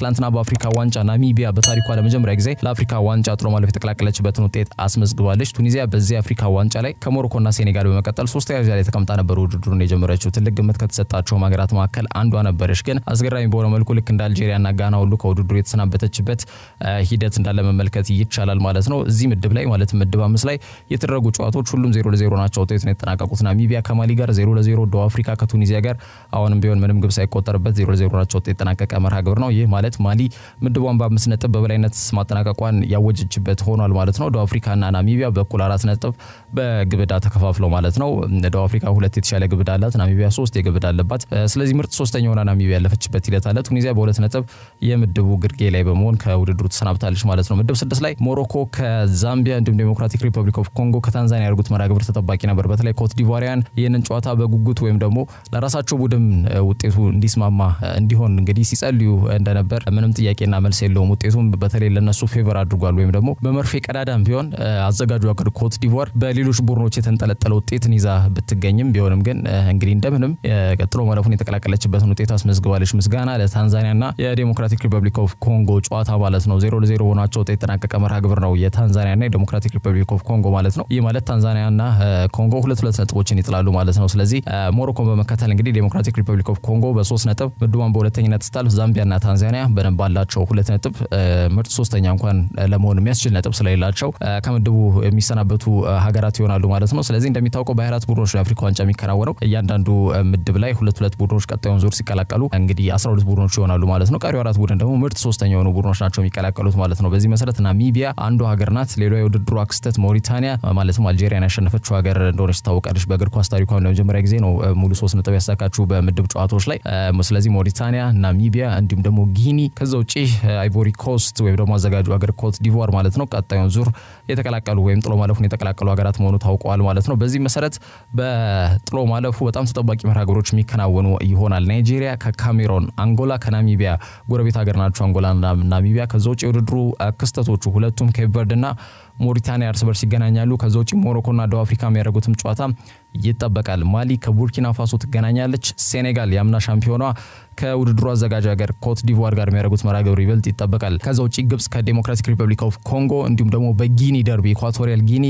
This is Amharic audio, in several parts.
ትላንትና በአፍሪካ ዋንጫ ናሚቢያ በታሪኳ ለመጀመሪያ ጊዜ ለአፍሪካ ዋንጫ ጥሎ ማለፍ የተቀላቀለችበትን ውጤት አስመዝግባለች። ቱኒዚያ በዚህ አፍሪካ ዋንጫ ላይ ከሞሮኮና ሴኔጋል በመቀጠል ሶስተኛ ደረጃ ላይ ተቀምጣ ነበር ውድድሩን የጀመረችው። ትልቅ ግምት ከተሰጣቸውም ሀገራት መካከል አንዷ ነበረች። ግን አስገራሚ በሆነ መልኩ ልክ እንደ አልጄሪያና ጋና ሁሉ ከውድድሩ የተሰናበተችበት ሂደት እንዳለ መመልከት ይቻላል ማለት ነው። እዚህ ምድብ ላይ ማለት ምድብ አምስት ላይ የተደረጉ ጨዋታዎች ሁሉም ዜሮ ለዜሮ ናቸው ውጤቱን የተጠናቀቁት። ናሚቢያ ከማሊ ጋር ዜሮ ለዜሮ፣ ደቡብ አፍሪካ ከቱኒዚያ ጋር አሁንም ቢሆን ምንም ግብ ሳይቆጠርበት ዜሮ ለዜሮ ናቸው ውጤት የተጠናቀቀ መርሃ ግብር ነው። ይህ ማለት ማሊ ምድቧን በአምስት ነጥብ በበላይነት ማጠናቀቋን ያወጀችበት ሆኗል ማለት ነው። ደቡብ አፍሪካና ናሚቢያ በኩል አራት ነጥብ በግብ ዕዳ ተከፋፍለው ማለት ነው። ደቡብ አፍሪካ ሁለት የተሻለ ግብ ዕዳ አላት፣ ናሚቢያ ሶስት የግብ ዕዳ አለባት። ስለዚህ ምርጥ ሶስተኛ ሆና ናሚቢያ ያለፈችበት ሂደት አለ። ቱኒዚያ በሁለት ነጥብ የምድቡ ግርጌ ላይ በመሆን ከውድድሩ ተሰናብታለች ማለት ነው። ምድብ ስድስት ላይ ሞሮኮ ከዛምቢያ እንዲሁም ዴሞክራቲክ ሪፐብሊክ ኦፍ ኮንጎ ከታንዛኒያ ያደርጉት መርሃ ግብር ተጠባቂ ነበር። በተለይ ኮት ዲቫሪያን ይህንን ጨዋታ በጉጉት ወይም ደግሞ ለራሳቸው ቡድን ውጤቱ እንዲስማማ እንዲሆን እንግዲህ ሲጸልዩ እንደነበር ምንም ጥያቄና መልስ የለውም። ውጤቱም በተለይ ለነሱ ፌቨር አድርጓል። ወይም ደግሞ በመርፌ ቀዳዳም ቢሆን አዘጋጁ ሀገር ኮት ዲቫር በሌሎች ቡድኖች የተንጠለጠለ ውጤትን ይዛ ብትገኝም ቢሆንም ግን እንግዲህ እንደምንም ቀጥሎ ማለፉን የተቀላቀለችበትን ውጤት አስመዝግባለች። ምስጋና ለታንዛኒያና የዴሞክራቲክ ሪፐብሊክ ኦፍ ኮንጎ ጨዋታ ማለት ነው። ዜሮ ለዜሮ ሆናቸው ውጤት የተጠናቀቀ መርሃ ግብር ነው የታንዛኒያና የዴሞክራቲክ ሪፐብሊክ ኦፍ ኮንጎ ማለት ነው። ይህ ማለት ታንዛኒያና ኮንጎ ሁለት ሁለት ነጥቦችን ይጥላሉ ማለት ነው። ስለዚህ ሞሮኮን በመከተል እንግዲህ ዴሞክራቲክ ሪፐብሊክ ኦፍ ኮንጎ በሶስት ነጥብ ምድቧን በሁለተኝነት ስታልፍ ዛምቢያና ታንዛኒያ በደንብ ባላቸው ሁለት ነጥብ ምርጥ ሶስተኛ እንኳን ለመሆን የሚያስችል ነጥብ ስለሌላቸው ከምድቡ የሚሰናበቱ ሀገራት ይሆናሉ ማለት ነው። ስለዚህ እንደሚታወቀው በአራት ቡድኖች የአፍሪካ ዋንጫ የሚከናወነው እያንዳንዱ ምድብ ላይ ሁለት ሁለት ቡድኖች ቀጣዩን ዙር ሲቀላቀሉ እንግዲህ አስራ ሁለት ቡድኖች ይሆናሉ ማለት ነው። ቀሪው አራት ቡድን ደግሞ ምርጥ ሶስተኛ የሆኑ ቡድኖች ናቸው የሚቀላቀሉት ማለት ነው። በዚህ መሰረት ናሚቢያ አንዱ ሀገር ናት። ሌላ የውድድሩ ክስተት ሞሪታኒያ ማለትም አልጄሪያን ያሸነፈችው ሀገር እንደሆነች ትታወቃለች። በእግር ኳስ ታሪኳ ለመጀመሪያ ጊዜ ነው ሙሉ ሶስት ነጥብ ያሳካችው በምድብ ጨዋታዎች ላይ። ስለዚህ ሞሪታኒያ፣ ናሚቢያ እንዲሁም ደግሞ ጊኒ ከዛ ውጭ አይቮሪ ኮስት ወይም ደግሞ አዘጋጁ ሀገር ኮት ዲቮር ማለት ነው ቀጣዩን ዙር የተቀላቀሉ ወይም ጥሎ ማለፉን የተቀላቀሉ ሀገራት መሆኑ ታውቀዋል ማለት ነው። በዚህ መሰረት በጥሎ ማለፉ በጣም ተጠባቂ መርሃ ግብሮች የሚከናወኑ ይሆናል። ናይጄሪያ ከካሜሮን፣ አንጎላ ከናሚቢያ ጎረቤት ሀገር ናቸው አንጎላና ናሚቢያ። ከዛ ውጭ የውድድሩ ክስተቶቹ ሁለቱም ኬፕ ቨርድና ሞሪታኒያ እርስ በርስ ይገናኛሉ። ከዛ ውጭ ሞሮኮና ደቡብ አፍሪካ የሚያደርጉትም ጨዋታ ይጠበቃል። ማሊ ከቡርኪና ፋሶ ትገናኛለች። ሴኔጋል የአምና ሻምፒዮኗ ከውድድሩ አዘጋጅ ሀገር ኮት ዲቮር ጋር የሚያደርጉት መርሃ ግብር ይበልጥ ይጠበቃል። ከዛ ውጭ ግብጽ ከዴሞክራቲክ ሪፐብሊክ ኦፍ ኮንጎ እንዲሁም ደግሞ በጊኒ ደርቢ ኢኳቶሪያል ጊኒ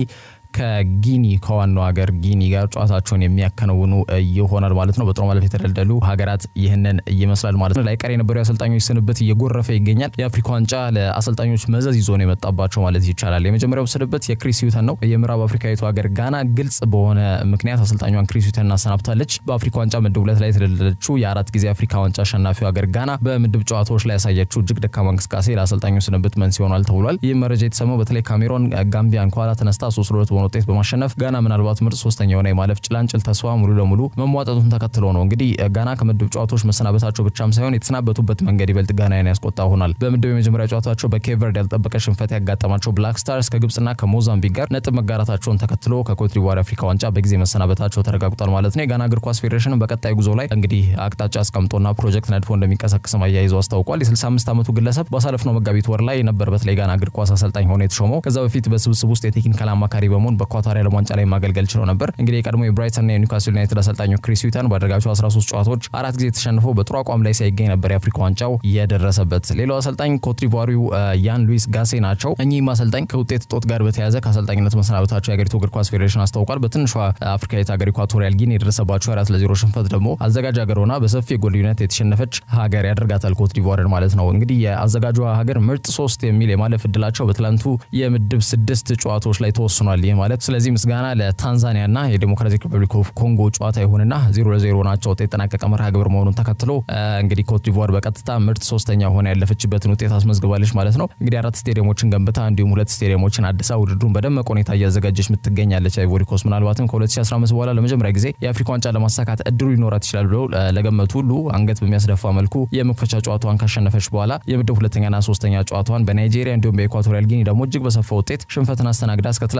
ከጊኒ ከዋናው ሀገር ጊኒ ጋር ጨዋታቸውን የሚያከናውኑ ይሆናል ማለት ነው። በጥሎ ማለፍ የተደለደሉ ሀገራት ይህንን ይመስላል ማለት ነው። ላይቀር የነበሩ የአሰልጣኞች ስንብት እየጎረፈ ይገኛል። የአፍሪካ ዋንጫ ለአሰልጣኞች መዘዝ ይዞ ነው የመጣባቸው ማለት ይቻላል። የመጀመሪያው ስንብት የክሪስ ዩተን ነው። የምዕራብ አፍሪካዊቱ ሀገር ጋና ግልጽ በሆነ ምክንያት አሰልጣኟን ክሪስ ዩተን አሰናብታለች። በአፍሪካ ዋንጫ ምድብ ሁለት ላይ የተደለደለችው የአራት ጊዜ አፍሪካ ዋንጫ አሸናፊው ሀገር ጋና በምድብ ጨዋታዎች ላይ ያሳየችው እጅግ ደካማ እንቅስቃሴ ለአሰልጣኙ ስንብት መንስኤ ሆኗል ተብሏል። ይህ መረጃ የተሰማው በተለይ ካሜሮን ጋምቢያን ከኋላ ተነስታ ሶስት ለሁለት በሆነ ውጤት በማሸነፍ ጋና ምናልባት ምርጥ ሶስተኛ የሆነ የማለፍ ጭላንጭል ተስፋ ሙሉ ለሙሉ መሟጠጡን ተከትሎ ነው። እንግዲህ ጋና ከምድብ ጨዋታዎች መሰናበታቸው ብቻም ሳይሆን የተሰናበቱበት መንገድ ይበልጥ ጋናን ያስቆጣ ሆኗል። በምድብ የመጀመሪያ ጨዋታቸው በኬፕ ቨርድ ያልጠበቀ ሽንፈት ያጋጠማቸው ብላክ ስታርስ ከግብጽና ከሞዛምቢክ ጋር ነጥብ መጋራታቸውን ተከትሎ ከኮት ዲቯር አፍሪካ ዋንጫ በጊዜ መሰናበታቸው ተረጋግጧል ማለት ነው። የጋና እግር ኳስ ፌዴሬሽን በቀጣይ ጉዞ ላይ እንግዲህ አቅጣጫ አስቀምጦና ፕሮጀክት ነድፎ እንደሚንቀሳቀስም አያይዞ አስታውቋል። የ65 ዓመቱ ግለሰብ ባሳለፍነው መጋቢት ወር ላይ ነበር በተለይ ጋና እግር ኳስ አሰልጣኝ ሆኖ የተሾመው። ከዛ በፊት በስብስብ ውስጥ የቴክኒካል አማካሪ በመሆን በኳታር የዓለም ዋንጫ ላይ ማገልገል ችሎ ነበር። እንግዲህ የቀድሞ የብራይተንና የኒውካስል ዩናይትድ አሰልጣኙ ክሪስ ዩተን ባደረጋቸው 13 ጨዋታዎች አራት ጊዜ ተሸንፎ በጥሩ አቋም ላይ ሳይገኝ ነበር የአፍሪካ ዋንጫው የደረሰበት። ሌላው አሰልጣኝ ኮትዲቫሪው ያን ሉዊስ ጋሴ ናቸው። እኚህም አሰልጣኝ ከውጤት እጦት ጋር በተያያዘ ከአሰልጣኝነት መሰናበታቸው የሀገሪቱ እግር ኳስ ፌዴሬሽን አስታውቋል። በትንሿ አፍሪካዊት ሀገር ኢኳቶሪያል ጊኒ የደረሰባቸው አራት ለዜሮ ሽንፈት ደግሞ አዘጋጅ ሀገር ሆና በሰፊ የጎል ልዩነት የተሸነፈች ሀገር ያደርጋታል ኮትዲቫርን ማለት ነው። እንግዲህ የአዘጋጇ ሀገር ምርጥ ሶስት የሚል የማለፍ እድላቸው በትላንቱ የምድብ ስድስት ጨዋታዎች ላይ ተወስኗል። ይህ ማለት ስለዚህ ምስጋና ለታንዛኒያና የዴሞክራቲክ ሪፐብሊክ ኦፍ ኮንጎ ጨዋታ ይሁንና ዜሮ ለዜሮ ናቸው ውጤት የጠናቀቀ መርሃ ግብር መሆኑን ተከትሎ እንግዲህ ኮትዲቫር በቀጥታ ምርጥ ሶስተኛ ሆና ያለፈችበትን ውጤት አስመዝግባለች ማለት ነው። እንግዲህ አራት ስቴዲየሞችን ገንብታ እንዲሁም ሁለት ስቴዲየሞችን አድሳ ውድድሩን በደመቀ ሁኔታ እያዘጋጀች የምትገኛለች አይቮሪ ኮስት ምናልባትም ከ2015 በኋላ ለመጀመሪያ ጊዜ የአፍሪካ ዋንጫ ለማሳካት እድሉ ሊኖራት ይችላል ብለው ለገመቱ ሁሉ አንገት በሚያስደፋ መልኩ የመክፈቻ ጨዋታዋን ካሸነፈች በኋላ የምድብ ሁለተኛና ሶስተኛ ጨዋታዋን በናይጄሪያ እንዲሁም በኢኳቶሪያል ጊኒ ደግሞ እጅግ በሰፋ ውጤት ሽንፈትን አስተናግዳ እስከ ትላንትና ድረስ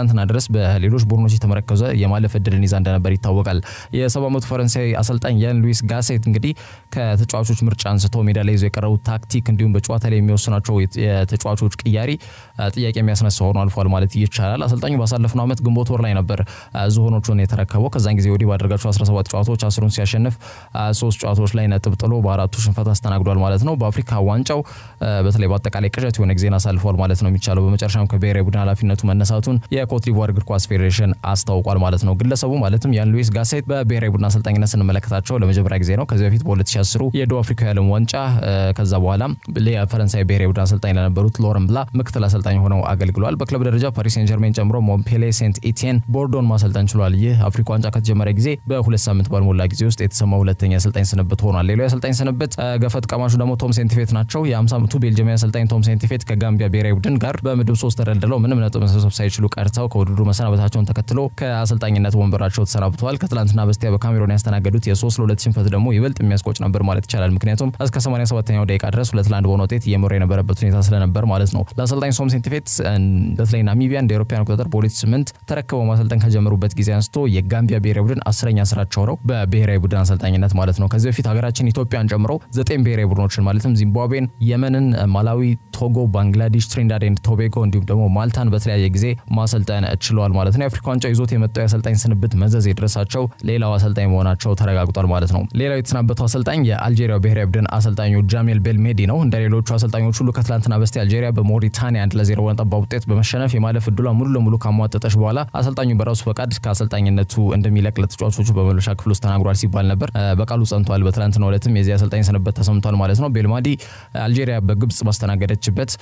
በሌሎች ቡድኖች የተመረከዘ የማለፍ እድልን ይዛ እንደነበር ይታወቃል። የሰባ ዓመቱ ፈረንሳይ አሰልጣኝ ያን ሉዊስ ጋሴት እንግዲህ ከተጫዋቾች ምርጫ አንስቶ ሜዳ ላይ ይዘው የቀረቡ ታክቲክ እንዲሁም በጨዋታ ላይ የሚወስናቸው የተጫዋቾች ቅያሪ ጥያቄ የሚያስነሳ ሆኖ አልፏል ማለት ይቻላል። አሰልጣኙ ባሳለፍነው ዓመት ግንቦት ወር ላይ ነበር ዝሆኖቹን የተረከበው። ከዛን ጊዜ ወዲህ ባደረጋቸው 17 ጨዋታዎች አስሩን ሲያሸንፍ ሶስት ጨዋታዎች ላይ ነጥብ ጥሎ በአራቱ ሽንፈት አስተናግዷል ማለት ነው። በአፍሪካ ዋንጫው በተለይ በአጠቃላይ ቅዠት የሆነ ጊዜን አሳልፏል ማለት ነው የሚቻለው። በመጨረሻም ከብሔራዊ ቡድን ኃላፊነቱ መነሳቱን የኮትዲቯር እግር ኳስ ፌዴሬሽን አስታውቋል ማለት ነው። ግለሰቡ ማለትም ያን ሉዊስ ጋሴት በብሔራዊ ቡድን አሰልጣኝነት ስንመለከታቸው ለመጀመሪያ ጊዜ ነው። ከዚህ በፊት በ2010 የደቡብ አፍሪካ የዓለም ዋንጫ ከዛ በኋላ የፈረንሳይ ብሔራዊ ቡድን አሰልጣኝ ለነበሩት ሎረን ብላ ምክትል አሰልጣኝ ሆነው አገልግሏል። በክለብ ደረጃ ፓሪስ ሴን ጀርሜን ጨምሮ ሞምፔሌ፣ ሴንት ኢቲየን፣ ቦርዶን ማሰልጠን ችሏል። ይህ አፍሪካ ዋንጫ ከተጀመረ ጊዜ በሁለት ሳምንት ባልሞላ ጊዜ ውስጥ የተሰማ ሁለተኛ የአሰልጣኝ ስንብት ሆኗል። ሌላው የአሰልጣኝ ስንብት ገፈት ቀማሹ ደግሞ ቶም ሴንቲፌት ናቸው። የ50 ዓመቱ ቤልጅየማዊ አሰልጣኝ ቶም ሴንቲፌት ከጋምቢያ ብሔራዊ ቡድን ጋር በምድብ ሶስት ተደልድለው ምንም ነጥብ መሰብሰብ ሳይችሉ ቀርተው ከውድድሩ መሰናበታቸውን ተከትሎ ከአሰልጣኝነት ወንበራቸው ተሰናብተዋል። ከትላንትና በስቲያ በካሜሮን ያስተናገዱት የሶስት ለሁለት ሽንፈት ደግሞ ይበልጥ የሚያስቆጭ ነበር ማለት ይቻላል። ምክንያቱም እስከ 87ኛው ደቂቃ ድረስ ሁለት ለአንድ በሆነ ውጤት እየመራ የነበረበት ሁኔታ ስለነበር ማለት ነው። ለአሰልጣኝ ቶም ሴንቲፌት በተለይ ናሚቢያ እንደ አውሮፓውያን አቆጣጠር በ2008 ተረክበው ማሰልጠን ከጀመሩበት ጊዜ አንስቶ የጋምቢያ ብሔራዊ ቡድን አስረኛ ስራቸው ነው በብሔራዊ ቡድን አሰልጣኝነት ማለት ነው። ከዚህ በፊት ሀገራችን ኢትዮጵያን ጨምሮ ዘጠኝ ብሔራዊ ቡድኖችን ማለትም ዚምባብዌን፣ የመንን፣ ማላዊ፣ ቶጎ፣ ባንግላዴሽ፣ ትሪንዳድ ኤንድ ቶቤጎ እንዲሁም ደግሞ ማልታን በተለያየ ጊዜ ማሰልጠን ችለዋል ማለት ነው። የአፍሪካ ዋንጫ ይዞት የመጣው የአሰልጣኝ ስንብት መዘዝ የደረሳቸው ሌላው አሰልጣኝ መሆናቸው ተረጋግጧል ማለት ነው። ሌላው የተሰናበተው አሰልጣኝ የአልጄሪያው ብሔራዊ ቡድን አሰልጣኙ ጃሜል ቤልሜዲ ነው። እንደ ሌሎቹ አሰልጣኞች ሁሉ ከትላንትና በስቲያ አልጄሪያ በሞሪታኒያ አንድ ለዜሮ በሆነ ጠባብ ውጤት በመሸነፍ የማለፍ እድሏ ሙሉ ለሙሉ ካሟጠጠች በኋላ አሰልጣኙ በራሱ ፈቃድ ከአሰልጣኝነቱ እንደሚለቅ ለተጫዋቾቹ በመልበሻ ክፍል ውስጥ ተናግሯል ሲባል ነበር። በቃሉ ጸንቷል። በትላንትናው ዕለትም የዚህ አሰልጣኝ ስንብት ተሰምቷል ማለት ነው። ቤልማዲ አልጄሪያ በግብጽ ባስተናገደችበት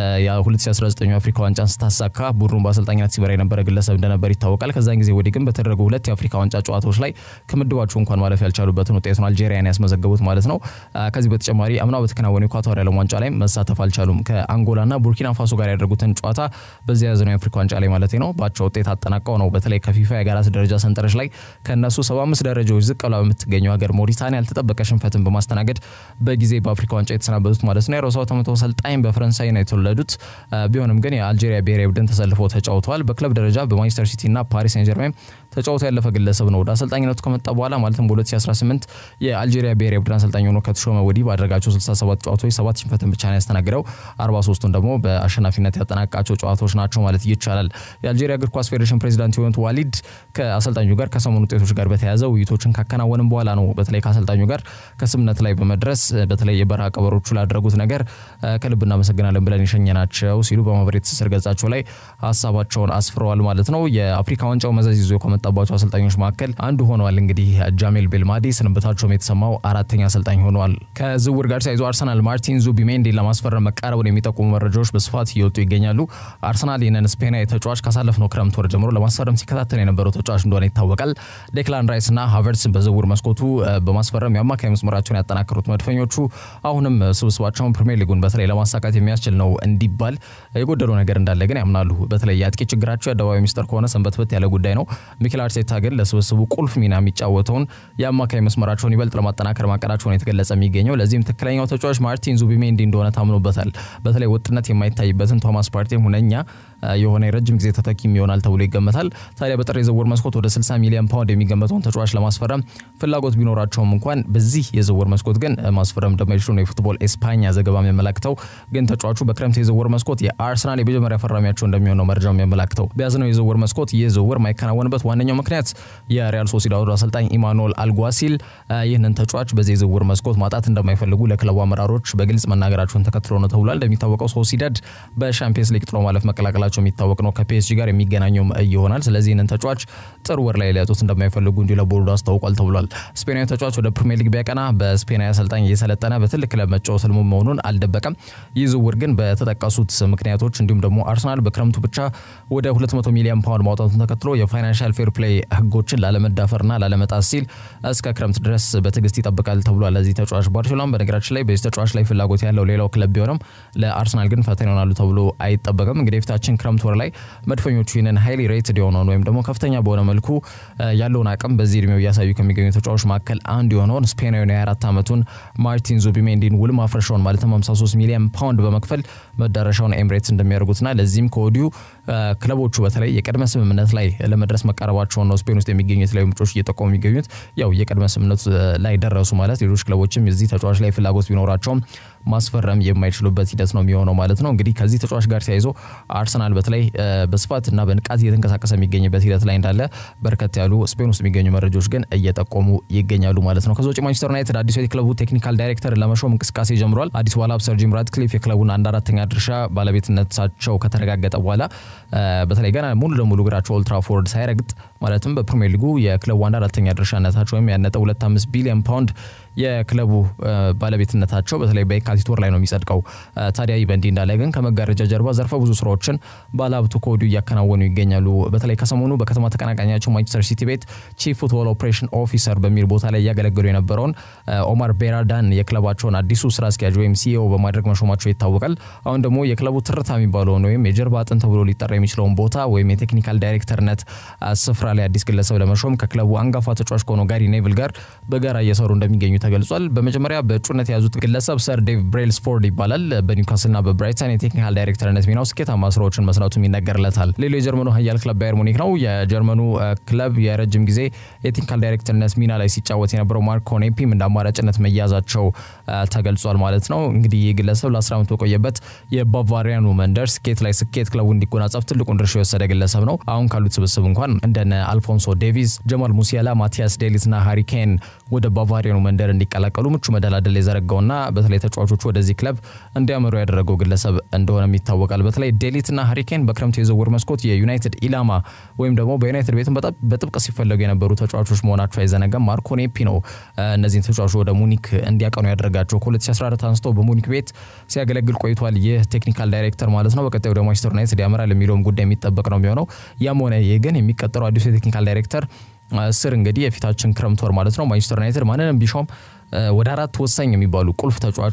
የ2019 አፍሪካ ዋንጫን ስታሳካ ቡድኑ በአሰልጣኝነት ሲመራ የነበረ ግለሰብ እንደነበር ይታወቃል። ከዛን ጊዜ ወዲህ ግን በተደረጉ ሁለት የአፍሪካ ዋንጫ ጨዋታዎች ላይ ከምድባቸው እንኳን ማለፍ ያልቻሉበትን ውጤት ነው አልጄሪያን ያስመዘገቡት ማለት ነው። ከዚህ በተጨማሪ አምና በተከናወኑ የኳታር የዓለም ዋንጫ ላይ መሳተፍ አልቻሉም። ከአንጎላና ቡርኪና ፋሶ ጋር ያደረጉትን ጨዋታ በዚህ ያዘነው የአፍሪካ ዋንጫ ላይ ማለት ነው በአቻ ውጤት አጠናቀው ነው በተለይ ከፊፋ የአገራት ደረጃ ሰንጠረዥ ላይ ከእነሱ 75 ደረጃዎች ዝቅ ብላ በምትገኘው ሀገር ሞሪታኒያ ያልተጠበቀ ሽንፈትን በማስተናገድ በጊዜ በአፍሪካ ዋንጫ የተሰናበቱት ማለት ነው። የሮሳው ተመቶ አሰልጣኝ በፈረንሳይ ነው የተወለዱት። ቢሆንም ግን የአልጄሪያ ብሔራዊ ቡድን ተሰልፎ ተጫውተዋል። በክለብ ደረጃ በማንቸስተር ሲቲ እና ፓሪስ ሴን ጀርሜን ተጫውቶ ያለፈ ግለሰብ ነው። ወደ አሰልጣኝነቱ ከመጣ በኋላ ማለትም በ2018 የአልጄሪያ ብሔራዊ ቡድን አሰልጣኝ ሆኖ ከተሾመ ወዲህ ባደረጋቸው 67 ጨዋታዎች ሰባት ሽንፈትን ብቻ ነው ያስተናግደው። 43ቱን ደግሞ በአሸናፊነት ያጠናቃቸው ጨዋታዎች ናቸው ማለት ይቻላል። የአልጄሪያ እግር ኳስ ፌዴሬሽን ፕሬዚዳንት የሆኑት ዋሊድ ከአሰልጣኙ ጋር ከሰሞኑ ውጤቶች ጋር በተያያዘ ውይይቶችን ካከናወንም በኋላ ነው በተለይ ከአሰልጣኙ ጋር ከስምነት ላይ በመድረስ በተለይ የበረሃ ቀበሮቹ ላደረጉት ነገር ከልብ እናመሰግናለን ብለን የሸኘናቸው ሲሉ በማህበራዊ ትስስር ገጻቸው ላይ ሀሳባቸውን አስፍረዋል ማለት ነው። የአፍሪካ ዋንጫው መዘዝ ይዞ ከመጣባቸው አሰልጣኞች መካከል አንዱ ሆነዋል። እንግዲህ ጃሜል ቤልማዲ ስንብታቸውም የተሰማው አራተኛ አሰልጣኝ ሆነዋል። ከዝውውር ጋር ተያይዞ አርሰናል ማርቲን ዙቢሜንዲን ለማስፈረም መቃረቡን የሚጠቁሙ መረጃዎች በስፋት እየወጡ ይገኛሉ። አርሰናል ይህንን ስፔናዊ ተጫዋች ካሳለፍነው ክረምት ወር ጀምሮ ለማስፈረም ሲከታተል የነበረው ተጫዋች እንደሆነ ይታወቃል። ዴክላን ራይስ እና ሀቨርትስ በዝውውር መስኮቱ በማስፈረም የአማካይ መስመራቸውን ያጠናከሩት መድፈኞቹ አሁንም ስብስባቸውን ፕሪሚየር ሊጉን በተለይ ለማሳካት የሚያስችል ነው እንዲባል የጎደለው ነገር እንዳለ ግን ያምናሉ። በተለይ የአጥቂ ችግራቸው የአደባባይ ሚስጥር ከሆነ ሰንበትበት ያለ ጉዳይ ነው። ሚኬል አርቴታ ግን ለስብስቡ ቁልፍ ሚና የሚጫወተውን የአማካይ መስመራቸውን ይበልጥ ለማጠናከር ማቀዳቸውን የተገለጸ የሚገኘው ለዚህም ትክክለኛው ተጫዋች ማርቲን ዙቢሜንዲ እንደሆነ ታምኖበታል። በተለይ ወጥነት የማይታይበትን ቶማስ ፓርቴም ሁነኛ የሆነ የረጅም ጊዜ ተተኪም ይሆናል ተብሎ ይገመታል። ታዲያ በጥር የዝውውር መስኮት ወደ 60 ሚሊዮን ፓውንድ የሚገመተውን ተጫዋች ለማስፈረም ፍላጎት ቢኖራቸውም እንኳን በዚህ የዝውውር መስኮት ግን ማስፈረም እንደማይችሉ ነው የፉትቦል ኤስፓኛ ዘገባ የሚያመላክተው። ግን ተጫዋቹ በክረምት የዝውውር መስኮት የአርሰናል የመጀመሪያ ፈራሚያቸው እንደሚሆን ነው መረጃው የሚያመላክተው። በያዝነው የዝውውር መስኮት ይህ ዝውውር የማይከናወንበት ዋነኛው ምክንያት የሪያል ሶሲዳዶ አሰልጣኝ ኢማኑኤል አልጓሲል ይህንን ተጫዋች በዚህ የዝውውር መስኮት ማጣት እንደማይፈልጉ ለክለቡ አመራሮች በግልጽ መናገራቸውን ተከትሎ ነው ተብሏል። እንደሚታወቀው ሶሲዳድ በሻምፒየንስ ሊግ ጥሎ ማለፍ መቀላቀላቸው የሚታወቅ ነው። ከፒኤስጂ ጋር የሚገናኘውም ይሆናል። ስለዚህ ይህንን ተጫዋች ጥር ወር ላይ ሊያጡት እንደማይፈልጉ እንዲሁ ለቦርዱ አስታውቋል ተብሏል። ስፔናዊ ተጫዋች ወደ ፕሪሚየር ሊግ ቢያቀና በስፔናዊ አሰልጣኝ እየሰለጠነ በትልቅ ክለብ መጫወት ህልሙ መሆኑን አልደበቀም። ይህ ዝውውር ግን በተጠቀሱት ምክንያቶች እንዲሁም ደግሞ አርሰናል በክረምቱ ብቻ ወደ 200 ሚሊዮን ፓውንድ ማውጣቱን ተከትሎ የፋይናንሻል ፌር ፌር ፕሌይ ህጎችን ላለመዳፈርና ላለመጣስ ሲል እስከ ክረምት ድረስ በትዕግስት ይጠብቃል ተብሏል። ለዚህ ተጫዋች ባርሴሎና በነገራችን ላይ በዚህ ተጫዋች ላይ ፍላጎት ያለው ሌላው ክለብ ቢሆንም ለአርሰናል ግን ፈተና ይሆናሉ ተብሎ አይጠበቅም። እንግዲህ የፊታችን ክረምት ወር ላይ መድፈኞቹ ይህንን ሃይሊ ሬትድ የሆነውን ወይም ደግሞ ከፍተኛ በሆነ መልኩ ያለውን አቅም በዚህ እድሜው እያሳዩ ከሚገኙ ተጫዋቾች መካከል አንዱ የሆነውን ስፔናዊውን የ24 ዓመቱን ማርቲን ዙቢሜንዲን ውል ማፍረሻውን ማለትም 53 ሚሊዮን ፓውንድ በመክፈል መዳረሻውን ኤምሬትስ እንደሚያደርጉትና ለዚህም ከወዲሁ ክለቦቹ በተለይ የቅድመ ስምምነት ላይ ለመድረስ መቃረባቸውን ነው ስፔን ውስጥ የሚገኙ የተለያዩ ምንጮች እየጠቆሙ የሚገኙት። ያው የቅድመ ስምምነቱ ላይ ደረሱ ማለት ሌሎች ክለቦችም የዚህ ተጫዋች ላይ ፍላጎት ቢኖራቸውም ማስፈረም የማይችሉበት ሂደት ነው የሚሆነው ማለት ነው። እንግዲህ ከዚህ ተጫዋች ጋር ተያይዞ አርሰናል በተለይ በስፋትና በንቃት እየተንቀሳቀሰ የሚገኝበት ሂደት ላይ እንዳለ በርከት ያሉ ስፔን ውስጥ የሚገኙ መረጃዎች ግን እየጠቆሙ ይገኛሉ ማለት ነው። ከዚ ውጭ ማንቸስተር ዩናይትድ አዲሱ የክለቡ ቴክኒካል ዳይሬክተር ለመሾም እንቅስቃሴ ጀምሯል። አዲስ ባለሀብት ሰር ጂም ራትክሊፍ የክለቡን አንድ አራተኛ ድርሻ ባለቤትነታቸው ከተረጋገጠ በኋላ በተለይ ገና ሙሉ ለሙሉ እግራቸው ኦልትራፎርድ ሳይረግጥ ማለትም በፕሪሚየር ሊጉ የክለቡ አንድ አራተኛ ድርሻነታቸው ወይም ያነጠው ሁለት አምስት ቢሊዮን ፓውንድ የክለቡ ባለቤትነታቸው በተለይ በየካቲት ወር ላይ ነው የሚጸድቀው። ታዲያ ይህ በእንዲህ እንዳለ ግን ከመጋረጃ ጀርባ ዘርፈ ብዙ ስራዎችን ባለሀብቱ ከወዲሁ እያከናወኑ ይገኛሉ። በተለይ ከሰሞኑ በከተማ ተቀናቃኛቸው ማንቸስተር ሲቲ ቤት ቺፍ ፉትቦል ኦፕሬሽን ኦፊሰር በሚል ቦታ ላይ እያገለገሉ የነበረውን ኦማር ቤራዳን የክለባቸውን አዲሱ ስራ አስኪያጅ ወይም ሲኢኦ በማድረግ መሾማቸው ይታወቃል። አሁን ደግሞ የክለቡ ትርታ የሚባለውን ወይም የጀርባ አጥንት ተብሎ ሊጠራ የሚችለውን ቦታ ወይም የቴክኒካል ዳይሬክተርነት ስፍራ ላይ አዲስ ግለሰብ ለመሾም ከክለቡ አንጋፋ ተጫዋች ከሆነው ጋሪ ኔቭል ጋር በጋራ እየሰሩ እንደሚገኙ ተገልጿል። በመጀመሪያ በእጩነት የያዙት ግለሰብ ሰር ዴቭ ብሬልስፎርድ ይባላል። በኒውካስልና በብራይተን የቴክኒካል ዳይሬክተርነት ሚናው ስኬታማ ስራዎችን መስራቱም ይነገርለታል። ሌላው የጀርመኑ ኃያል ክለብ ባየር ሙኒክ ነው። የጀርመኑ ክለብ የረጅም ጊዜ የቴክኒካል ዳይሬክተርነት ሚና ላይ ሲጫወት የነበረው ማርኮ ኔፒም እንደ አማራጭነት መያዛቸው ተገልጿል ማለት ነው። እንግዲህ ይህ ግለሰብ ለ10 ዓመት በቆየበት የባቫሪያኑ መንደር ስኬት ላይ ስኬት ክለቡ እንዲጎናጸፍ ትልቁን ድርሻ የወሰደ ግለሰብ ነው። አሁን ካሉት ስብስብ እንኳን እንደነ አልፎንሶ ዴቪዝ፣ ጀማል ሙሲያላ፣ ማቲያስ ዴሊትና ሃሪኬን ወደ ባቫሪያኑ መንደር እንዲቀላቀሉ ምቹ መደላደል የዘረጋውና በተለይ ተጫዋቾቹ ወደዚህ ክለብ እንዲያመሩ ያደረገው ግለሰብ እንደሆነም ይታወቃል። በተለይ ዴሊትና ሃሪኬን በክረምት የዝውውር መስኮት የዩናይትድ ኢላማ ወይም ደግሞ በዩናይትድ ቤትም በጣም በጥብቅ ሲፈለጉ የነበሩ ተጫዋቾች መሆናቸው አይዘነጋም። ማርኮ ኔፒ ነው እነዚህን ተጫዋቾች ወደ ሙኒክ እንዲያቀኑ ያደረጋቸው። ከ2014 አንስቶ በሙኒክ ቤት ሲያገለግል ቆይቷል። ይህ ቴክኒካል ዳይሬክተር ማለት ነው። በቀጣዩ ወደ ማንቸስተር ዩናይትድ ያመራል የሚለውም ጉዳይ የሚጠበቅ ነው የሚሆነው። ያም ሆነ ይህ ግን የሚቀጠረው አዲሱ የቴክኒካል ዳይሬክተር ስር እንግዲህ የፊታችን ክረምት ወር ማለት ነው ማንቸስተር ዩናይትድ ማንንም ቢሾም ወደ አራት ወሳኝ የሚባሉ ቁልፍ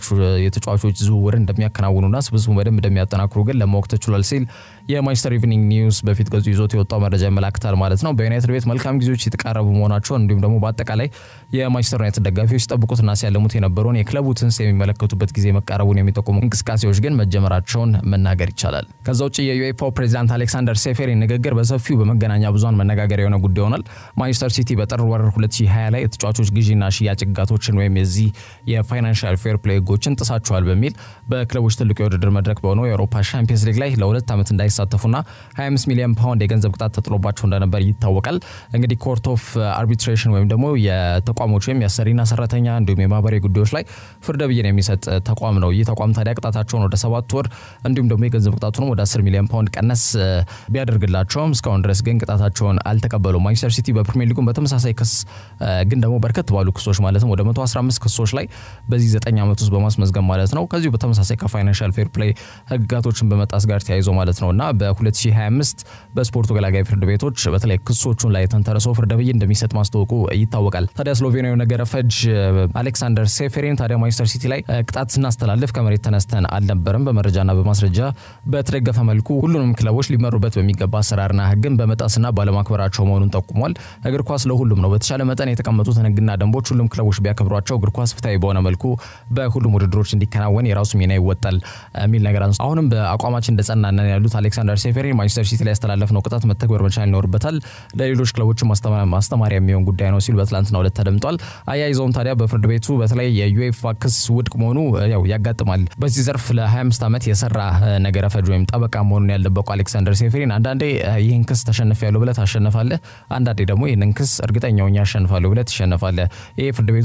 የተጫዋቾች ዝውውር እንደሚያከናውኑና ስብስቡ በደንብ እንደሚያጠናክሩ ግን ለማወቅ ተችሏል ሲል የማንቸስተር ኢቭኒንግ ኒውስ በፊት ገጹ ይዞት የወጣው መረጃ ያመላክታል ማለት ነው። በዩናይትድ ቤት መልካም ጊዜዎች የተቃረቡ መሆናቸውን እንዲሁም ደግሞ በአጠቃላይ የማንቸስተር ዩናይትድ ደጋፊዎች ሲጠብቁትና ሲያለሙት የነበረውን የክለቡ ትንስ የሚመለከቱበት ጊዜ መቃረቡን የሚጠቁሙ እንቅስቃሴዎች ግን መጀመራቸውን መናገር ይቻላል። ከዛ ውጭ የዩኤፋው ፕሬዚዳንት አሌክሳንደር ሴፌሪን ንግግር በሰፊው በመገናኛ ብዙሃን መነጋገሪያ የሆነ ጉዳይ ሆኗል። ማንቸስተር ሲቲ በጥር ወር 2020 ላይ የተጫዋቾች ግዢና ሽያጭ ህግጋቶችን ወይም የዚህ የፋይናንሻል ፌር ፕሌይ ህጎችን ጥሳቸዋል በሚል በክለቦች ትልቁ የውድድር መድረክ በሆነው የአውሮፓ ሻምፒየንስ ሊግ ላይ ለሁለት ዓመት እንዳይሳተፉና 25 ሚሊዮን ፓውንድ የገንዘብ ቅጣት ተጥሎባቸው እንደነበር ይታወቃል። እንግዲህ ኮርት ኦፍ አርቢትሬሽን ወይም ደግሞ የተቋሞች ወይም የአሰሪና ሰራተኛ እንዲሁም የማህበራዊ ጉዳዮች ላይ ፍርደ ብይን የሚሰጥ ተቋም ነው። ይህ ተቋም ታዲያ ቅጣታቸውን ወደ ሰባት ወር እንዲሁም ደግሞ የገንዘብ ቅጣቱንም ወደ 10 ሚሊዮን ፓውንድ ቀነስ ቢያደርግላቸውም እስካሁን ድረስ ግን ቅጣታቸውን አልተቀበሉም። ማንቸስተር ሲቲ በፕሪሚየር ሊጉም በተመሳሳይ ክስ ግን ደግሞ በርከት ባሉ ክሶች ማለትም ወደ 115 ክሶች ላይ በዚህ 9 ዓመት ውስጥ በማስመዝገብ ማለት ነው ከዚሁ በተመሳሳይ ከፋይናንሻል ፌር ፕሌይ ህግጋቶችን በመጣስ ጋር ተያይዞ ማለት ነው እና በ2025 በስፖርቱ ገላጋይ ፍርድ ቤቶች በተለይ ክሶቹን ላይ ተንተርሶ ፍርደ ብይን እንደሚሰጥ ማስታወቁ ይታወቃል። ታዲያ ስሎቬኒያዊ ነገረ ፈጅ አሌክሳንደር ሴፌሪን ታዲያ ማንቸስተር ሲቲ ላይ ቅጣት ስናስተላልፍ ከመሬት ተነስተን አልነበረም፣ በመረጃና በማስረጃ በተደገፈ መልኩ ሁሉንም ክለቦች ሊመሩበት በሚገባ አሰራርና ህግን በመጣስና ባለማክበራቸው መሆኑን ጠቁሟል። እግር ኳስ ለሁሉም ነው። በተቻለ መጠን የተቀመጡትን ህግና ደንቦች ሁሉም ክለቦች ቢያከብሯቸው እግር ኳስ ፍትሐዊ በሆነ መልኩ በሁሉም ውድድሮች እንዲከናወን የራሱ ሚና ይወጣል የሚል ነገር አንስ አሁንም በአቋማችን እንደጸናነን ያሉት አሌክሳንደር ሴፌሪን ማንቸስተር ሲቲ ላይ ያስተላለፍነው ቅጣት መተግበር መቻል ይኖርበታል፣ ለሌሎች ክለቦችን ማስተማሪያ የሚሆን ጉዳይ ነው ሲሉ በትላንትናው ዕለት ተደምጧል። አያይዘውም ታዲያ በፍርድ ቤቱ በተለይ የዩኤፋ ክስ ውድቅ መሆኑ ያው ያጋጥማል። በዚህ ዘርፍ ለ25 ዓመት የሰራ ነገረ ፈጅ ወይም ጠበቃ መሆኑን ያልደበቁ አሌክሳንደር ሴፌሪን አንዳንዴ ይህን ክስ ተሸንፍ ያለው ብለህ ታሸንፋለህ፣ አንዳንዴ ደግሞ ይህንን ክስ እርግጠኛ ሆኜ አሸንፋለሁ ብለህ ትሸነፋለህ። ይህ ፍርድ ቤት ውስጥ ሁሌም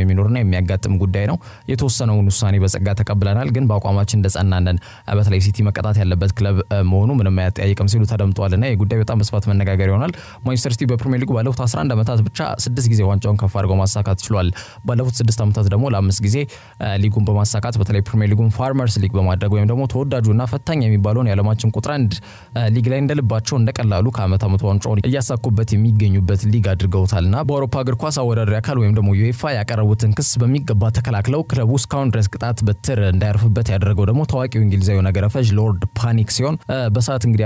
የሚኖርና የሚያጋጥም ጉዳይ ነው። የተወሰነውን ውሳኔ በጸጋ ተቀብለናል፣ ግን በአቋማችን እንደጸናነን በተለይ ሲቲ መቀጣት ያለበት ክለብ መሆኑ ምንም አያጠያይቅም ሲሉ ተደምጠዋልና ይህ ጉዳይ በጣም በስፋት መነጋገር ይሆናል። ማንቸስተር ሲቲ በፕሪሚየር ሊጉ ባለፉት 11 ዓመታት ብቻ ስድስት ጊዜ ዋንጫውን ከፍ አድርገው ማሳካት ችሏል። ባለፉት ስድስት ዓመታት ደግሞ ለአምስት ጊዜ ሊጉን በማሳካት በተለይ ፕሪሚየር ሊጉን ፋርመርስ ሊግ በማድረግ ወይም ደግሞ ተወዳጁና ፈታኝ የሚባለውን የዓለማችን ቁጥር አንድ ሊግ ላይ እንደልባቸው እንደቀላሉ ከዓመት ዓመት ዋንጫውን እያሳኩበት የሚገኙበት ሊግ አድርገውታልና በአውሮፓ እግር ኳስ አወዳዳሪ አካል ወይም ደግሞ ዩኤፋ ያቀረቡትን ክስ በሚገባ ተከላክለው ክለቡ እስካሁን ድረስ ቅጣት በትር እንዳያርፍበት ያደረገው ደግሞ ታዋቂው እንግሊዛዊ ነገረ ፈጅ ሎርድ ፓኒክ ሲሆን በሰዓት እንግዲህ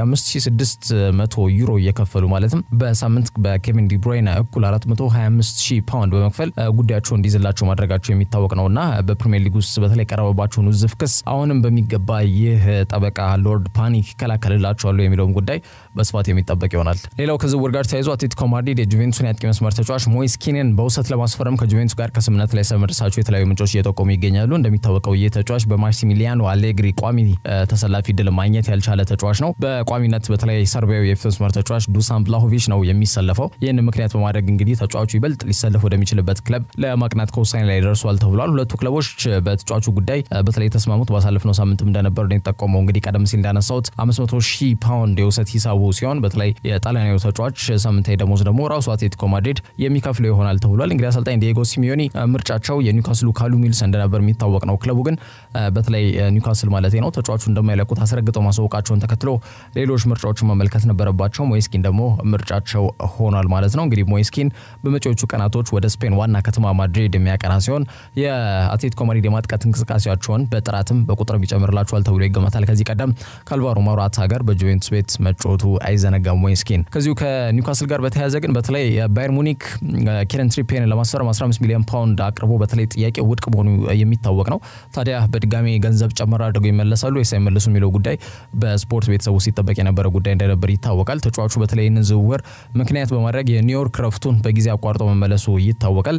5600 ዩሮ እየከፈሉ ማለትም በሳምንት በኬቪን ዲብሮይነ እኩል 425 ሺህ ፓውንድ በመክፈል ጉዳያቸው እንዲይዝላቸው ማድረጋቸው የሚታወቅ ነውና በፕሪሚየር ሊግ ውስጥ በተለይ የቀረበባቸውን ውዝፍ ክስ አሁንም በሚገባ ይህ ጠበቃ ሎርድ ፓኒክ ይከላከልላቸዋሉ የሚለውም ጉዳይ በስፋት የሚጠበቅ ይሆናል። ሌላው ከዝውውር ጋር ተያይዞ አትሌቲኮ ማድሪድ የጁቬንቱስን የአጥቂ መስመር ተጫዋች ሞይስ ኪንን በውሰት ለማስፈረም ከጁቬንቱስ ጋር ከስምምነት ላይ ስለመድረሳቸው የተለያዩ ምንጮች እየጠቆሙ ይገኛሉ። እንደሚታወቀው ይህ ተጫዋች በማክሲሚሊያኖ አሌግሪ ቋሚ ተሰላፊ ድል ማግኘት ያልቻለ ተጫዋች ነው። በቋሚነት በተለይ ሰርቢያዊ የፊት መስመር ተጫዋች ዱሳን ቭላሆቪች ነው የሚሰለፈው። ይህን ምክንያት በማድረግ እንግዲህ ተጫዋቹ ይበልጥ ሊሰለፍ ወደሚችልበት ክለብ ለማቅናት ከውሳኔ ላይ ደርሷል ተብሏል። ሁለቱ ክለቦች በተጫዋቹ ጉዳይ በተለይ የተስማሙት ባሳለፍነው ሳምንትም እንደነበር ነው የተጠቆመው። እንግዲህ ቀደም ሲል እንዳነሳሁት 500 ሺህ ፓውንድ የውሰት ሂሳቡ ሲሆን በተለይ የጣሊያናዊ ተጫዋች ሳምንታዊ ደሞዝ ደግሞ ራሱ አትሌቲኮ ማድሪድ የሚከፍለው ይሆናል ተብሏል። እንግዲህ አሰልጣኝ ዲየጎ ሲሚዮኒ ምርጫቸው የኒውካስሉ ካሉ ሚልስ እንደነበር የሚታወቅ ነው። ክለቡ ግን በተለይ ኒውካስል ማለት ነው ተጫዋቹ እንደማይለቁት አስረግጠው ማሳወቃቸውን ተከትሎ ሌሎች ምርጫዎችን መመልከት ነበረባቸው። ሞይስኪን ደግሞ ምርጫቸው ሆኗል ማለት ነው። እንግዲህ ሞይስኪን በመጪዎቹ ቀናቶች ወደ ስፔን ዋና ከተማ ማድሪድ የሚያቀና ሲሆን የአትሌቲኮ ማድሪድ የማጥቃት እንቅስቃሴያቸውን በጥራትም በቁጥርም ይጨምርላቸዋል ተብሎ ይገመታል። ከዚህ ቀደም ከአልቫሮ ሞራታ ጋር በጁቬንቱስ ቤት መጫወቱ አይዘነጋም ሞይስኪን። ከዚሁ ከኒውካስል ጋር በተያያዘ ግን በተለይ ባየር ሙኒክ ኬረን ትሪፔን ለማስፈረም 15 ሚሊዮን ፓውንድ አቅርቦ በተለይ ጥያቄው ውድቅ መሆኑ የሚታወቅ ነው። ታዲያ በድጋሚ ገንዘብ ጨመር አድርገው ይመለሳሉ ወይስ አይመለሱ የሚለው ጉዳይ በስፖርት ቤተሰቡ ሲጠበቅ የነበረ ጉዳይ እንደነበር ይታወቃል። ተጫዋቹ በተለይ ይህንን ዝውውር ምክንያት በማድረግ የኒውዮርክ ረፍቱን በጊዜ አቋርጦ መመለሱ ይታወቃል።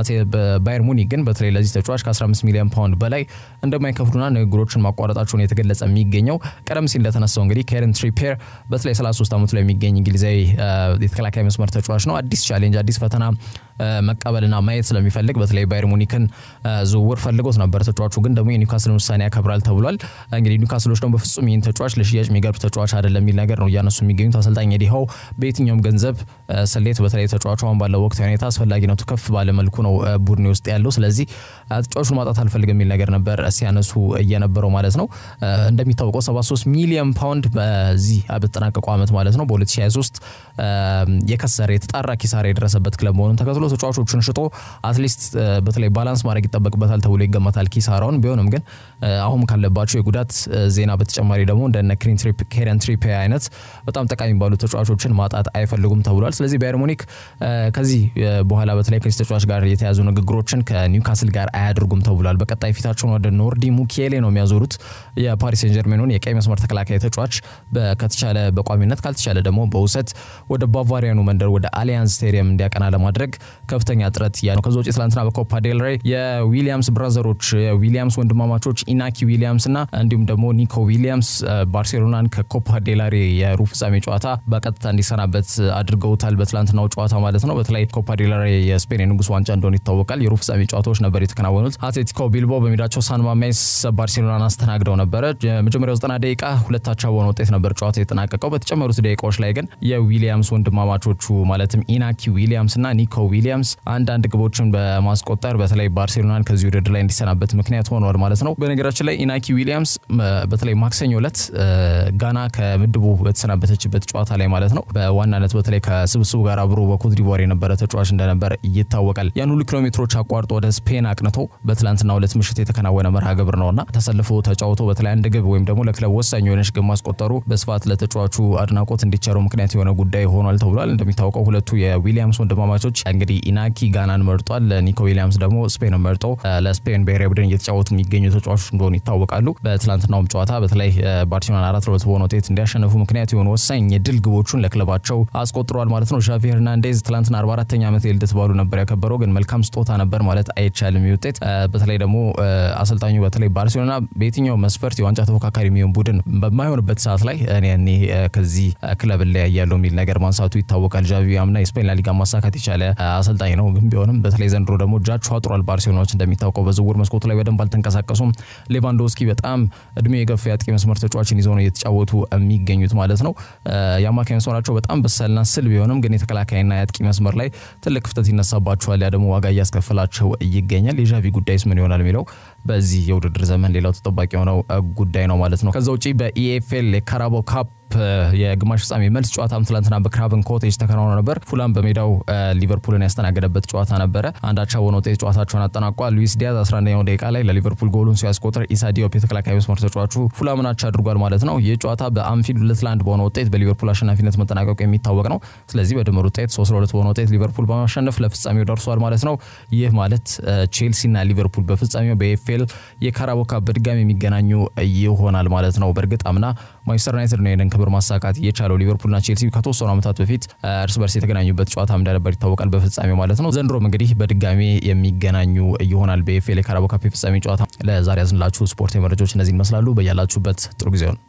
ባየር ሙኒክ ግን በተለይ ለዚህ ተጫዋች ከ15 ሚሊዮን ፓውንድ በላይ እንደማይከፍሉና ንግግሮችን ማቋረጣቸውን የተገለጸ የሚገኘው ቀደም ሲል እንደተነሳው እንግዲህ ኬረን ትሪፔር በተለይ 33 ዓመቱ ላይ የሚገኝ እንግሊዛዊ የተከላካይ መስመር ተጫዋች ነው። አዲስ ቻሌንጅ፣ አዲስ ፈተና መቀበልና ማየት ስለሚፈልግ በተለይ ባየር ሙኒክን ዝውውር ፈልጎት ነበር። ተጫዋቹ ግን ደግሞ የኒውካስልን ውሳኔ ያከብራል ተብሏል። እንግዲህ ኒውካስሎች ደግሞ በፍጹም ይህን ተጫዋች ለሽያጭ የሚገርብ ተጫዋች አይደለም የሚል ነገር ነው እያነሱ የሚገኙት። አሰልጣኝ ኤዲ ሃው በየትኛውም ገንዘብ ስሌት በተለይ ተጫዋቹ አሁን ባለው ወቅታዊ ሁኔታ አስፈላጊነቱ ከፍ ባለ መልኩ ነው ቡድኔ ውስጥ ያለው። ስለዚህ ተጫዋቹን ማጣት አልፈልግም የሚል ነገር ነበር ሲያነሱ እየነበረው ማለት ነው። እንደሚታወቀው 73 ሚሊዮን ፓውንድ በዚህ በተጠናቀቀው ዓመት ማለት ነው በ2023 የከሰረ የተጣራ ኪሳራ የደረሰበት ክለብ መሆኑን ተከትሎ ተጫዋቾቹን ሽጦ አትሊስት በተለይ ባላንስ ማድረግ ይጠበቅበታል ተብሎ ይገመታል ኪሳራውን። ቢሆንም ግን አሁን ካለባቸው የጉዳት ዜና በተጨማሪ ደግሞ እንደነ ኬረን ትሪፔ አይነት በጣም ጠቃሚ ባሉ ተጫዋቾችን ማጣት አይፈልጉም ተብሏል። ስለዚህ ባየር ሙኒክ ከዚህ በኋላ በተለይ ከዚህ ተጫዋች ጋር የተያዙ ንግግሮችን ከኒውካስል ጋር አያደርጉም ተብሏል። በቀጣይ ፊታቸውን ወደ ኖርዲ ሙኪሌ ነው የሚያዞሩት የፓሪስ ሴን ጀርሜኑን የቀይ መስመር ተከላካይ ተጫዋች ከተቻለ በቋሚነት ካልተቻለ ደግሞ በውሰት ወደ ባቫሪያኑ መንደር ወደ አሊያንስ ስቴዲየም እንዲያቀና ለማድረግ ከፍተኛ ጥረት እያ ነው። ከዚ ውጭ ትላንትና በኮፓ ዴል ሬይ የዊሊያምስ ብራዘሮች የዊሊያምስ ወንድማማቾች ኢናኪ ዊሊያምስ እና እንዲሁም ደግሞ ኒኮ ዊሊያምስ ባርሴሎናን ከኮፓ ዴል ሬይ የሩብ ፍጻሜ ጨዋታ በቀጥታ እንዲሰናበት አድርገውታል። በትላንትናው ጨዋታ ማለት ነው። በተለይ ኮፓ ዴል ሬይ የስፔን የንጉስ ዋንጫ እንደሆነ ይታወቃል። የሩብ ፍጻሜ ጨዋታዎች ነበር የተከናወኑት። አትሌቲኮ ቢልቦ በሜዳቸው ሳን ማሜስ ባርሴሎናን አስተናግደው ነበረ። የመጀመሪያው ዘጠና ደቂቃ ሁለታቸው በሆነ ውጤት ነበር ጨዋታ የተጠናቀቀው። በተጨመሩት ደቂቃዎች ላይ ግን የዊሊያምስ ወንድማማቾቹ ማለትም ኢናኪ ዊሊያምስ እና ኒኮ ዊሊያምስ አንዳንድ ግቦችን በማስቆጠር በተለይ ባርሴሎናን ከዚህ ውድድር ላይ እንዲሰናበት ምክንያት ሆኗል ማለት ነው። በነገራችን ላይ ኢናኪ ዊሊያምስ በተለይ ማክሰኞ ዕለት ጋና ከምድቡ በተሰናበተችበት ጨዋታ ላይ ማለት ነው በዋናነት በተለይ ከስብስቡ ጋር አብሮ በኮትዲቫር የነበረ ተጫዋች እንደነበር ይታወቃል። ያን ሁሉ ኪሎ ሜትሮች አቋርጦ ወደ ስፔን አቅንቶ በትላንትና ሁለት ምሽት የተከናወነ መርሃ ግብር ነውና ተሰልፎ ተጫውቶ በተለይ አንድ ግብ ወይም ደግሞ ለክለብ ወሳኝ የሆነች ግብ ማስቆጠሩ በስፋት ለተጫዋቹ አድናቆት እንዲቸረው ምክንያት የሆነ ጉዳይ ሆኗል ተብሏል። እንደሚታወቀው ሁለቱ የዊሊያምስ ወንድማማቾች እንግዲህ ኢናኪ ጋናን መርጧል። ኒኮ ዊሊያምስ ደግሞ ስፔንን መርጦ ለስፔን ብሔራዊ ቡድን እየተጫወቱ የሚገኙ ተጫዋቾች እንደሆኑ ይታወቃሉ። በትላንትናውም ጨዋታ በተለይ ባርሴሎና አራት ለሁለት በሆነ ውጤት እንዲያሸንፉ ምክንያት የሆኑ ወሳኝ የድል ግቦቹን ለክለባቸው አስቆጥሯል ማለት ነው። ዣቪ ሄርናንዴዝ ትላንትና 44ኛ ዓመት የልደት በዓሉ ነበር ያከበረው። ግን መልካም ስጦታ ነበር ማለት አይቻልም። ይህ ውጤት በተለይ ደግሞ አሰልጣኙ በተለይ ባርሴሎና በየትኛው መስፈርት የዋንጫ ተፎካካሪ የሚሆን ቡድን በማይሆንበት ሰዓት ላይ እኔ ከዚህ ክለብ ላይ ያለው የሚል ነገር ማንሳቱ ይታወቃል። ዣቪ አምና የስፔን ላሊጋ ማሳካት የቻለ አሰልጣኝ ነው። ግን ቢሆንም በተለይ ዘንድሮ ደግሞ እጃቸው አጥሯል። ባርሴሎናዎች እንደሚታወቀው በዝውውር መስኮቱ ላይ በደንብ አልተንቀሳቀሱም። ሌቫንዶስኪ በጣም እድሜ የገፋ የአጥቂ መስመር ተጫዋችን ይዘው ነው እየተጫወቱ የሚገኙት ማለት ነው። የአማካኝ መስመራቸው በጣም በሳልና ስል ቢሆንም ግን የተከላካይና የአጥቂ መስመር ላይ ትልቅ ክፍተት ይነሳባቸዋል። ያ ደግሞ ዋጋ እያስከፈላቸው ይገኛል። የዣቪ ጉዳይስ ምን ይሆናል የሚለው በዚህ የውድድር ዘመን ሌላው ተጠባቂ የሆነው ጉዳይ ነው ማለት ነው። ከዛ ውጪ በኢኤፍኤል የካራባኦ ካፕ የግማሽ ፍጻሜ መልስ ጨዋታም ትላንትና በክራቨን ኮቴጅ ተከናውኖ ነበር። ፉላም በሜዳው ሊቨርፑልን ያስተናገደበት ጨዋታ ነበረ። አንዳቻ በሆነ ውጤት ጨዋታቸውን አጠናቋል። ሉዊስ ዲያዝ 11ኛው ደቂቃ ላይ ለሊቨርፑል ጎሉን ሲያስቆጥር ኢሳ ዲዮፕ የተከላካይ መስመር ተጫዋቹ ፉላምን አቻ አድርጓል ማለት ነው። ይህ ጨዋታ በአንፊልድ ሁለት ለአንድ በሆነ ውጤት በሊቨርፑል አሸናፊነት መጠናቀቁ የሚታወቅ ነው። ስለዚህ በድምር ውጤት ሶስት ለሁለት በሆነ ውጤት ሊቨርፑል በማሸነፍ ለፍጻሜው ደርሷል ማለት ነው። ይህ ማለት ቼልሲና ሊቨርፑል በፍጻሜው በኤፍኤል የካራባኦ ካፕ በድጋሚ የሚገናኙ ይሆናል ማለት ነው። በእርግጥ አምና ማንቸስተር ዩናይትድ ነው ይህንን ክብር ማሳካት የቻለው። ሊቨርፑልና ቼልሲ ከተወሰኑ ዓመታት በፊት እርስ በርስ የተገናኙበት ጨዋታ እንደነበር ይታወቃል፣ በፍጻሜው ማለት ነው። ዘንድሮም እንግዲህ በድጋሚ የሚገናኙ ይሆናል በኤፍኤል የካራባኦ ካፕ የፍጻሜ ጨዋታ። ለዛሬ ያዝንላችሁ ስፖርት መረጃዎች እነዚህ ይመስላሉ። በያላችሁበት ጥሩ ጊዜ ነው።